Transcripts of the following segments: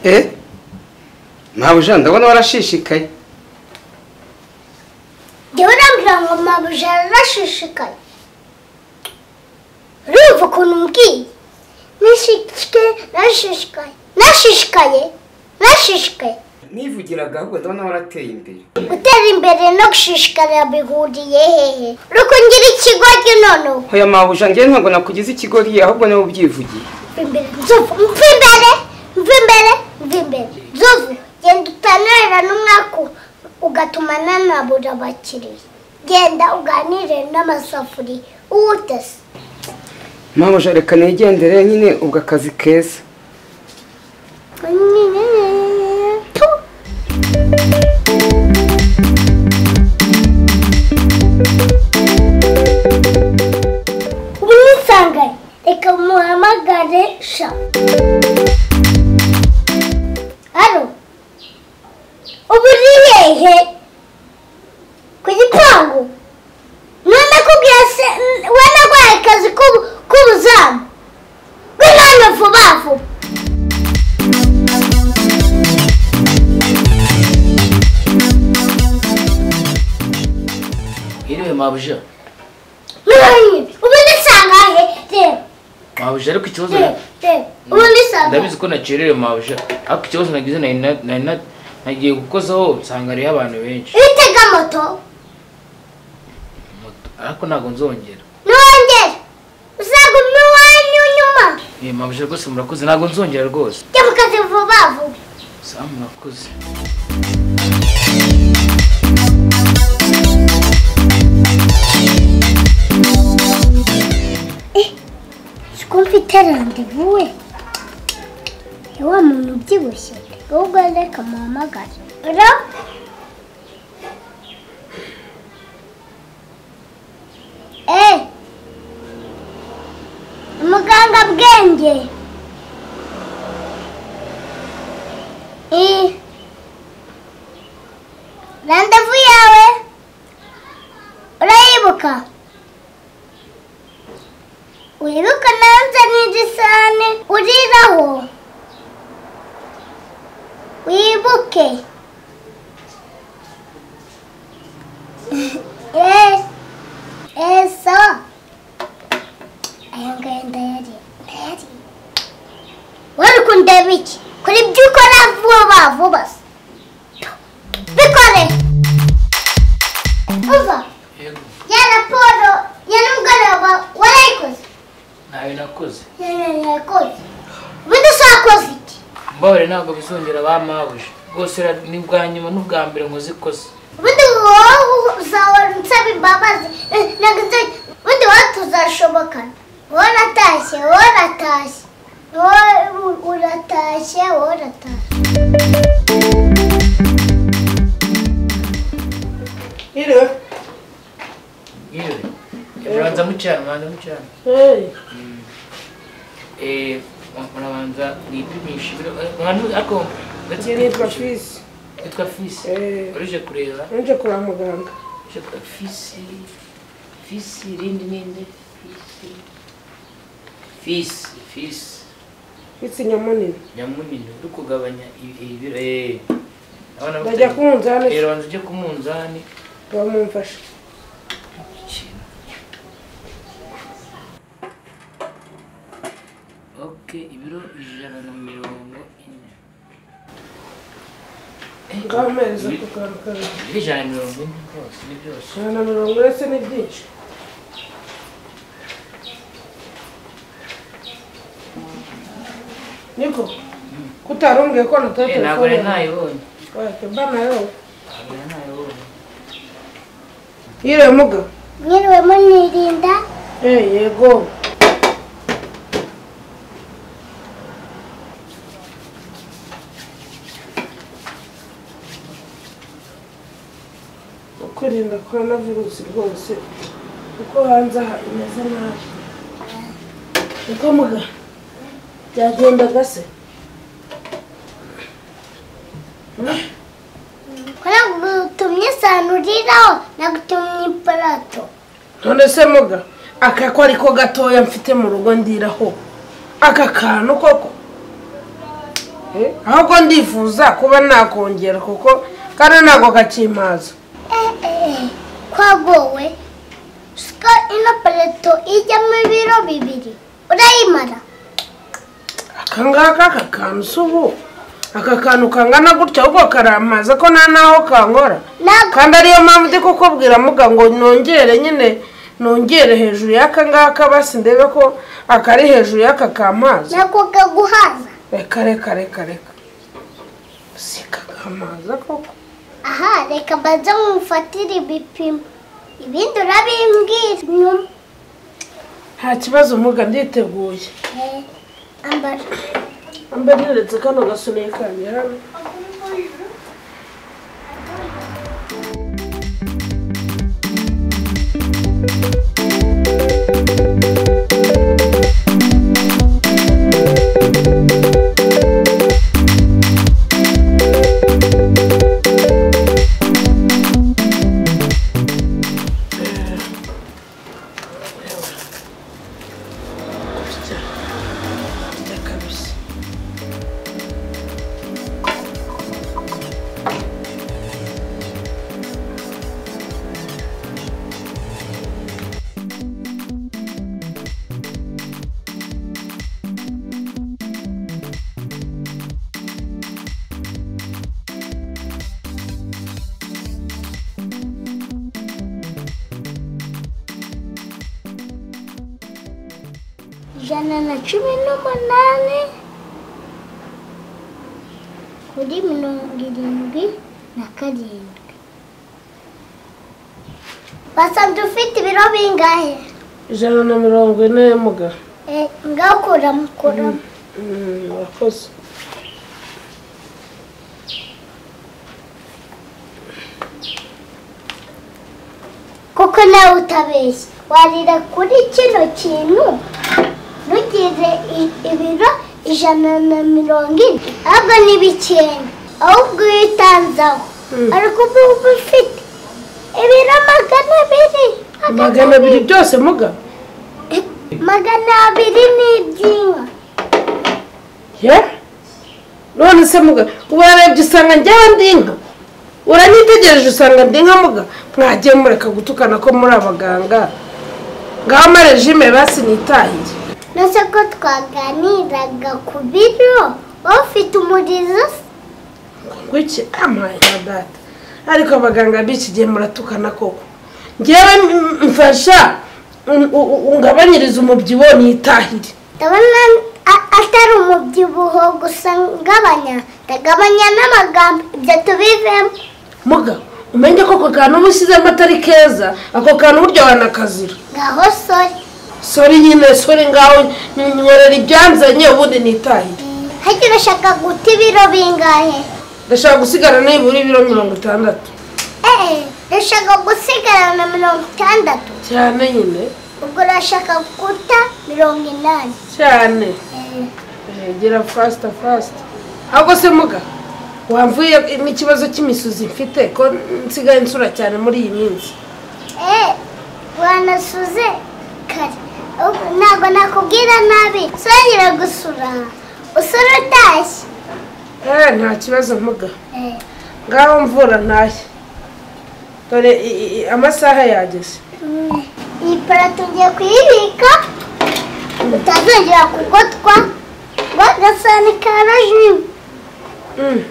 eee mabuja ndabona warashishikaye njyewe urambwira ngo mabuja yarashishikaye urumva ukuntu mbwiye nishike nashishikaye nashishikaye nashishikaye nivugiraga ahubwo ndabona warateye imbere gutera imbere no gushishikara bihuriye hehe rukungira ikigoryi noneho hoya mabuja ngewe ntabwo nakugize ikigori ahubwo niwe ubyivugiye mva imbere nzovu mva imbere mva imbere mva imbere nzovu genda utanurira n'umwaku ugatuma nanabura abakiriya genda uganire n'amasafuriya uwutese mabuja reka nigendere nyine ubwo akazi keza Tu. ubu nisangaye reka muhamagare sha hano ubu uri hehe ku gipangu none kubwira se wanarwaye akazi k'ubu- k'ubuzamu bw'inani vuba vuba iriwe mabuja Mwanya, ubundi sangahe reba mabuja ariko ikibazo reba reba ubundi sangahe ndabizi ko nakerewe mabuja ariko ikibazo nagize nari na- nari na- nagiye gukozaho nsanga hariho abantu benshi utega moto Moto. ariko ntabwo nzongera nongere uzagume iwanyu nyuma Eh, mabuja rwose murakoze ntabwo nzongera rwose jya mu kazi vuba vuba sawa murakoze ko mfite randevuwe ni wa muntu ubyibushye ahubwo reka muhamagare ro eee muganga bwenge eee randevu yawe urayibuka wibuka nanze n'igisane uriraho wibuke Eh, eh, sawa aya ngaya ndayari ndayari wari kundeba iki kora ibyo ukora vuba vuba se. bikore uva yego ya raporo ya nimugoroba warayikoze ntawe nakoze ubundi usakoze iki mbabare ntabwo bizongera ba mabuja rwose ra- ni ubwa nyuma n'ubwa mbere nkoze ikosa ubundi wowe uzahora unsaba imbabazi Eh, ntabwo nzajya ubundi wowe tuzashobokana wowe uratashye wowe uratashye wowe u- uratashye wowe uratashye Iriwe. yewe urabanza mucyana urabanza mucyana Hey. Eh, urabanza wipimisha ibiro eh, abantu- ariko uretse Njye nitwa kwipimisha- Fisi. witwa fisi Eh. urije kureba Nje kwa muganga. Je crois que fils, fils, irindi n'indi, fils, fils, fils, Fisi nyamunini. nyamunini, uri kugabanya ibi- ibiro, eh. Abana Ndajya ku munzani. Eh, banza ujye ku munzani. Bamumfasha. Okay, ibiro ijana na mirongo ine. Ngameza ibi- kugaruka. ibiro ijana na mirongo ine rwose, ni byose. Jana mirongo uretse ni byinshi. Niko. Kutarumbwiye ko nateye Eh, ntabwo nari telefone. nayibonye. Wake mba nayo. Ntabwo nari nayibonye. Iriwe muga. mwiriwemo nirinda Eh yego. kwirinda korona virusi rwose kuko hanze aha imeze nabi niko muga byagendaga se ko nagutumye isano uriraho nagutumye iparato none se muga aka ko ariko gatoya mfite mu rugo ndiraho aka kantu koko ahubwo ndifuza kuba nakongera kuko kariya ntabwo gakimpaza eee kwagowe siko ino paleto ijyamo ibiro bibiri urayimara aka ngaka aka kantu si ubu aka kantu kangana gutya ahubwo karamaze ko nta n'aho kankora ntabwo kandi ariyo mpamvu ndi kukubwira muga ngo nongere nyine nongere hejuru y'aka ngaka basi ndebe ko akari hejuru y'aka kamazi ntabwo kaguhaza reka reka reka reka si kakamazi koko aha reka mbanze nkumufatire ibipimo ibindi urabimbwira nyuma nta kibazo muga nditeguye Eh, ambara mbe neretse kano gasuniye kanjye hano Reka bise. ijana na cumi n'umunani kuri mirongo irindwi na karindwi basanze ufite ibiro bingahe ijana na mirongo ine muga Eh, ngaho kuramo kuramo Mm, urakoze kuko nawe utabeshya warira kuri kino kintu ntugize i- ibiro ijana na mirongo ine ahubwo ni bikenda ahubwo iyo utanzaho Mm. ariko ubu uba ufite ibiro magana abiri magana abiri byose muga magana abiri ni iby'inka ye none se muga urarebye usanga njyawe ndi inka uranyitegereje usanga ndi inka muga mwagiye mureka gutukana ko muri abaganga ngaho amarejime basi nitahiye nose ko twaganiraga ku biro wowe ufite umurizo se ngwiki amaye na data ariko abaganga b'iki gihe muratukana koko ngewe m- mfasha un- u- u- ungabanyirize umubyibuho nitahire ndabona a- atari umubyibuho gusa ngabanya ndagabanya n'amagambo ibyo tubivemo muga umenye ko ako kantu uba ushyizemo atari keza ako kantu burya wanakazira ngaho sori sori nyine sori ngaho nyorera ibyanzanye ubundi nitahiye hajya urashaka guta ibiro bingahe ndashaka gusigara nibura ibiro mirongo itandatu eee urashaka gusigara na mirongo itandatu cyane nyine ubwo urashaka guta mirongo inani cyane Eh, Eh, gera fasita fasita ahubwo se muga wamvuye n'ikibazo cy'imisuzi mfite ko nsigaye nsura cyane muri iyi minsi eh wanasuze kare Ahubwo ntabwo nakubwira nabi songera gusura usura utashye eh nta kibazo muga Eh, ngaho mvura ntashye dore i- i- i- amasaha yageze mm, iyi parato ngiye kuyibika utazongera kugotwa ngo agasahani ka rajimu Mm.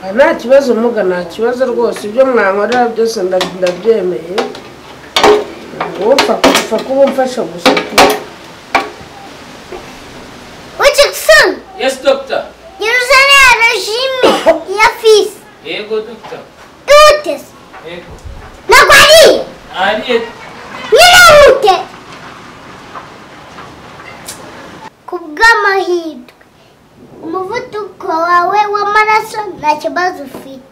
Ah, nta kibazo muga nta kibazo rwose ibyo mwankorera byose nda- ndabyemeye wumva kupfa kuba umfasha gusa ucikisoni yes doctor yeruzane ya rejime ya fisi yego doctor ihutese yego ntabwo ariye ariye ntirihute ku bw'amahirwe umuvuduko wawe w'amaraso nta kibazo ufite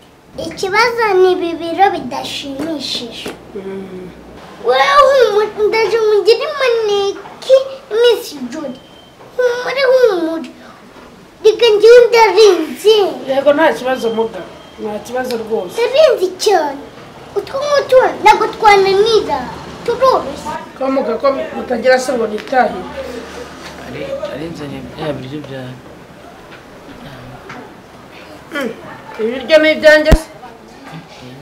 ikibazo ni ibi biro bidashimishije Mm. wewe ndaje mugire imaneki iminsi ijoro humure humure reka ngewe ndarinze yego nta kibazo muga nta kibazo rwose ndarinze cyane utwo ngutwo ntabwo twananira turoroshye ko muga ko mutagira se ngo nitahire ari arinzanye bya biryo bya ibiryo ni ibyanjye se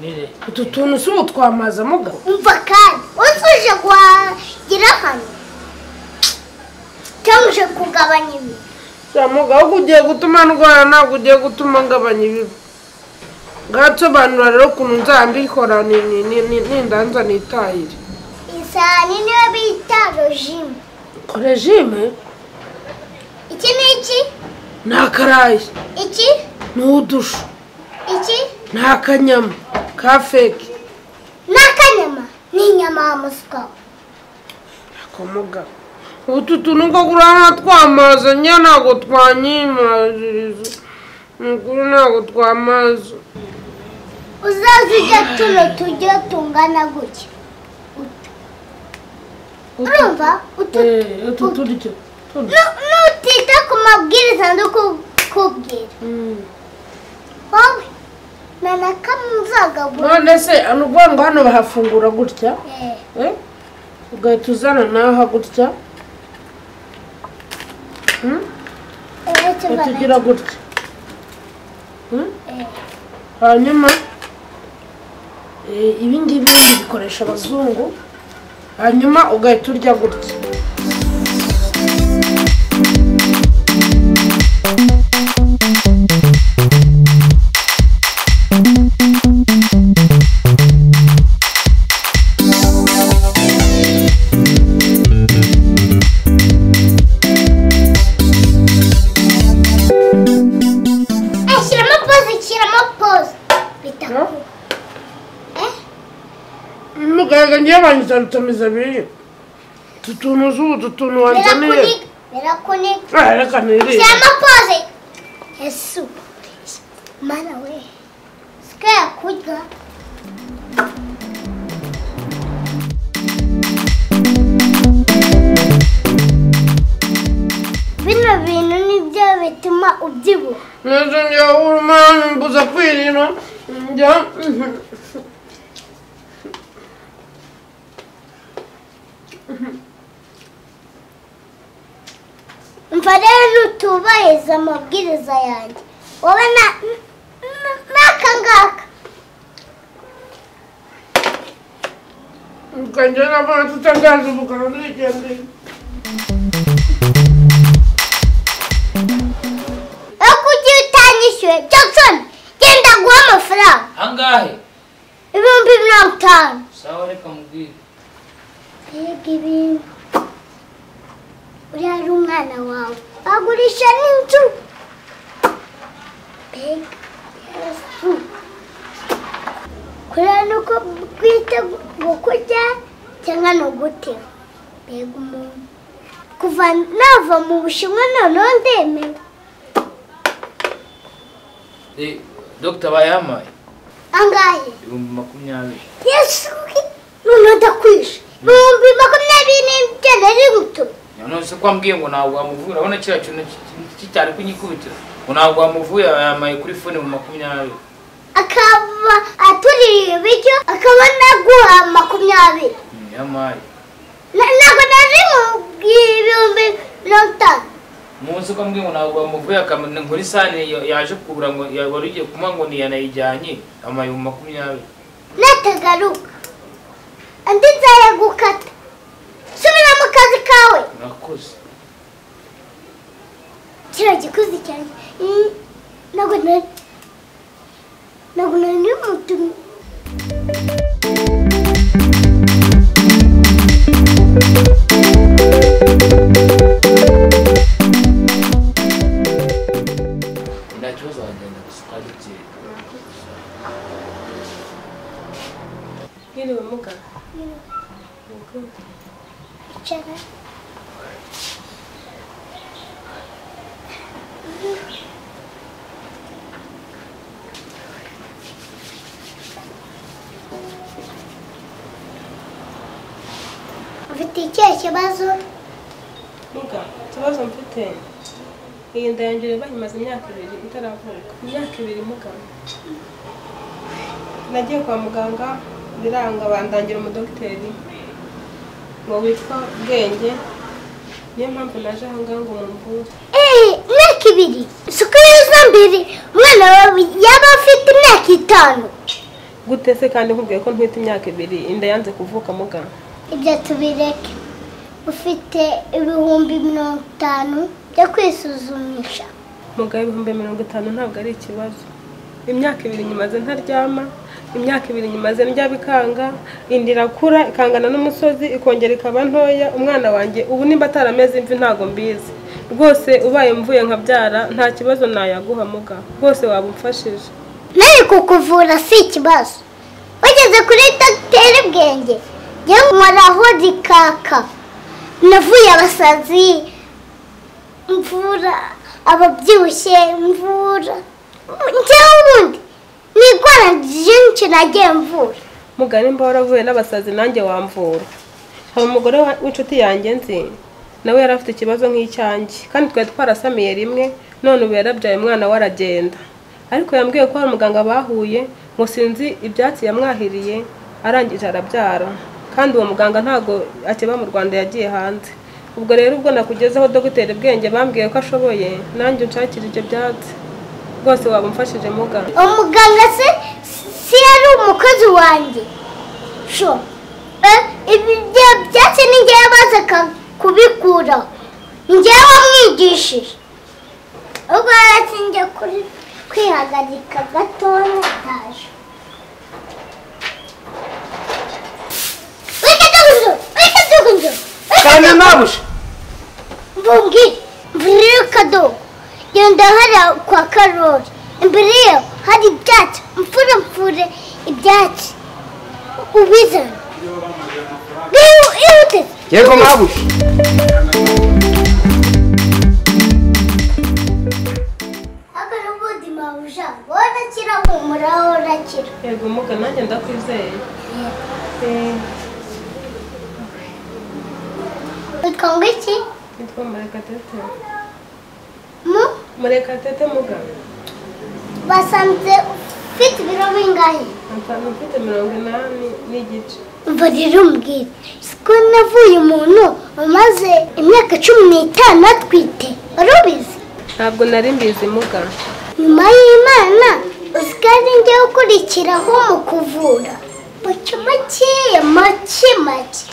nire utu tuntu si utwamaza muga umva kandi uzi uje guhagira hano cyangwa uje kugabanya ibi ya muga ahubwo ugiye gutuma ndwara ntabwo ugiye gutuma ngabanya ibibi ngasobanura rero ukuntu nzambikora ni- ni- ni- ni- nindanza nitahire isahani niyo bita rojimu korejime iki ni iki ni akarayi iki ni udushu iki ni akanyama ka feki ni akanyama ni inyama ya muswa ako muga utu tuntu ngo gurana twamaza njye ntabwo twanyimaziriza mukuru ntabwo twamaza uzaze ujya tuno tujye tungana gutya Utu. urumva utu utu turyo Nu- nutita ku mabwiriza ndikubwira wowe na na kamwe uzagabura none se ni ukuvuga ngo hano bahafungura gutya Eh, Eh? ugahita uzana n'aha gutya Hmm? eh, kiva uhita na- ugira gutya Hmm? Eh. hanyuma eh, ibi ngibi bikoresha abazungu hanyuma ugahita urya gutya Eh, shyiramo pose shyiramo pose bita No? ku- eh muganga ngiye banyitarutamiza biriya utu tuntu z'ubu utu tuntu wanzaniye birakuniga birakuniga Ah, reka nirire shyiramo pose yesu mana we sika yakurya bino bintu nibyo bituma ubyibuha neza njya urumana mbuza kwirira njya Umva rero nutubahiriza amabwiriza yanjye wowe na na- n'aka ngaka ukajya nabona tutangaza ubuganga ntigendeye aho kugira utanyishyuye Jackson genda guha amafaranga angahe ibihumbi mirongo itanu sawa reka mubwire mbega ibintu uriya ari umwana wawe agurisha n'inzu mbega yesu kuriya ni uko bwite gukurya cyangwa ni ugutera mbega umuntu kuva nava mu bushinwa noneho ndemewe Eh, dogita bayampaye angahe ibihumbi makumyabiri yesu noneho ndakwishe ibihumbi makumyabiri n'icyenda n'ibito Ya none se ko wambwiye ngo ntabwo wamuvura urabona kiriya kintu ki- ki- cyari kunyikubitira ngo ntabwo wamuvuye yampaye kuri fone mu makumyabiri akaba aturiye ibiryo akaba naguha makumyabiri Mm, yampaye Na- ntabwo nari mubwiye ibihumbi mirongo itanu umunsi ko ambwiye ngo ntabwo wamuvuye akamenya ngo isahani ya- yaje kugura ngo ya- wari ugiye kumuha ngo ntiyanayijyanye yampaye mu makumyabiri natagaruka andi nzajya gukata subira mu kazi kawe murakoze kiriya gikuzi cyane Mm, ntabwo nari ntabwo nari mutumye nta kibazo wagenda gusa ukabikira Yiriwe muga icara ufite ikihe kibazo muga ikibazo mfite iyi nda yanjye rero bayimaze imyaka ibiri itaravuka imyaka ibiri muga nagiye kwa muganga biranga bandangira umudogiteri ngo witwa bwenge niyo mpamvu naje aha ngaha ngo mumvure Eh, imyaka ibiri isuku yuzuye mbere umwana wawe yaba afite imyaka itanu gute se kandi nkubwiye ko ntwite imyaka ibiri inda yanze kuvuka muganga ibyo tubireke ufite ibihumbi mirongo itanu byo kwisuzumisha mugabo ibihumbi mirongo itanu ntabwo ari ikibazo imyaka ibiri nyimaze ntaryama imyaka ibiri nyimaze ndya bikanga inda irakura ikangana n'umusozi ikongera ikaba ntoya umwana wanjye ubu nimba atarameze imvi ntabwo mbizi rwose ubaye mvuye nkabyara nta kibazo nayaguha muga rwose waba umfashije nawe kukuvura si ikibazo wageze kuri dogiteri bwenge yewe nkoraho zikaka navuye abasazi mvura ababyibushye mvura njyewe ubundi ni igwara ryinshi nagiye mvura muga nimba waravuye n'abasazi nanjye wamvura hari umugore wa- w'inshuti yanjye nzi nawe yari afite ikibazo nk'icyanjye kandi twari twarasamiye rimwe none ubu yarabyaye umwana we aragenda ariko yambwiye ko hari umuganga bahuye ngo sinzi ibyatsi yamwahiriye arangije arabyara kandi uwo muganga ntabwo akeba mu rwanda yagiye hanze ubwo rero ubwo nakugezeho dogiteri bwenge bambwiye ko ashoboye nanjye unshakira ibyo byatsi rwose waba umfashije muga umuganga se si yari umukozi wanjye sho eh, ibyo byatsi ni njyewe baza ka- kubikuraho njyewe wamwigishije ubwo yarakingiye kuri kwihagarika gatoya taje wikatugunzu wikatugunzu Kana mabuja Bungi, mbere y'akadobo genda hariya kwa karori imbere yaho hari ibyatsi mfure mfure ibyatsi ubizana rero ihute yego mabuja akora ubuzima buja worakira humura worakira yego muga nanjye ndakwizeye Eh, witwa ngo iki Nitwa Murekatete. mu Murekatete muga. basanze ufite ibiro bingahe Ansanga mfite mirongo inani n'igice. umva rero mbwira siko navuye umuntu umaze imyaka cumi n'itanu atwite wari ubizi Ntabwo nari mbizi muga. nyuma y'imana usigare njyewe ukurikiraho mu kuvura muke makeya make make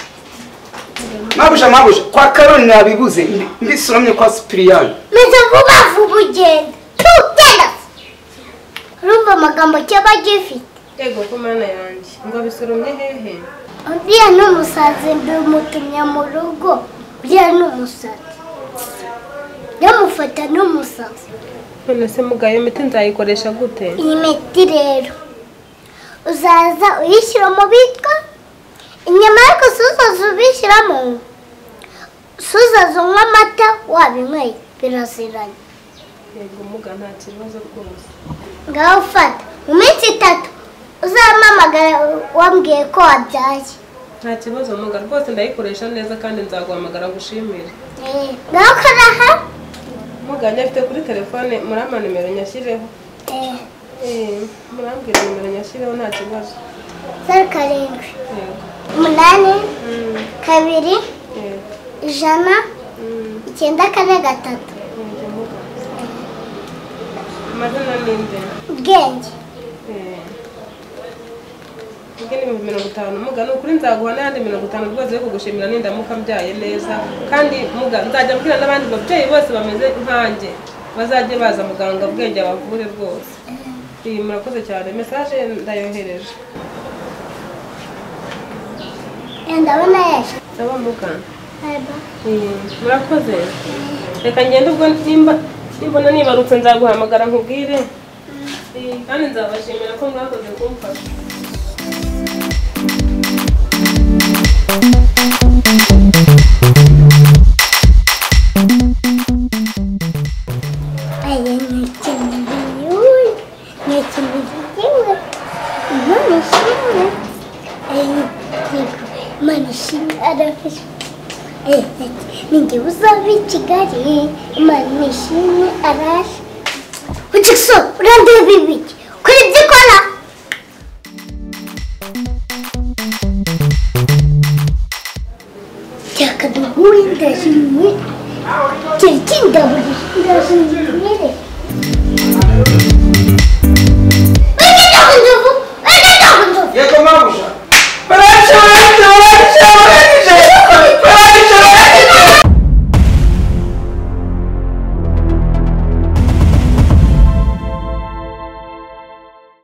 mabuja mabuja kwa karori nabibuze mbi- mbisomye kwa sipiriyani meze vuba vuba ugenda tugenda urumva amagambo kiba gifite Yego ku mana yanjye. Ngo bisoromye hehe? uriya ni umusazi mbimutumye mu rugo uriya ni umusazi yamufata ni umusazi None se muga iyo miti nzayikoresha gute? iyi miti rero uzaza uyishyira mu bitwa inyama ariko si uzaza ubishyiramo si uzaza unywa amata wabinyweye biraziranye Yego muga nta kibazo rwose. ngaho ufata mu minsi itatu uzampamagara wambwiye ko wabyaye Nta kibazo muga rwose ndayikoresha neza kandi nzaguhamagara gushimire. Eh, ngaho karaha Muga nyafite kuri telefone murama nimero nyashyireho. Eh, murambwira nimero nyashyireho nta kibazo. zeru karindwi Yego. umunani Mm, kabiri yego. ijana Mm, icyenda kane gatatu yego muga. Amazina ni nde? ubwenge ubwo ni ibihumbi mirongo itanu muga ni ukuri nzaguha n'ayandi mirongo itanu rwose yo kugushimira n'indamuka mbyaye neza kandi muga nzajya mbwira n'abandi babyeyi bose bameze nkanjye bazajye baza muganga bwenge abavure rwose iyi murakoze cyane mesaje ndayohereje Eh, ndabona yaje ndaba muga Bye bye. iyi murakoze reka ngende ubwo nimba nimbona nibarutse nzaguhamagara nkubwire Iyi, kandi nzabashimira ko mwakoze kumfasha Aya nyakeneye nyakeneye Imana ishimwe Imana ishimwe arafashe ninjye uzava i Kigali Imana ishimwe araje Utikso urandeba bibiki kuri ibyo ukora Cyakaduhuye ndashimye Cyakindaburiye ndashimye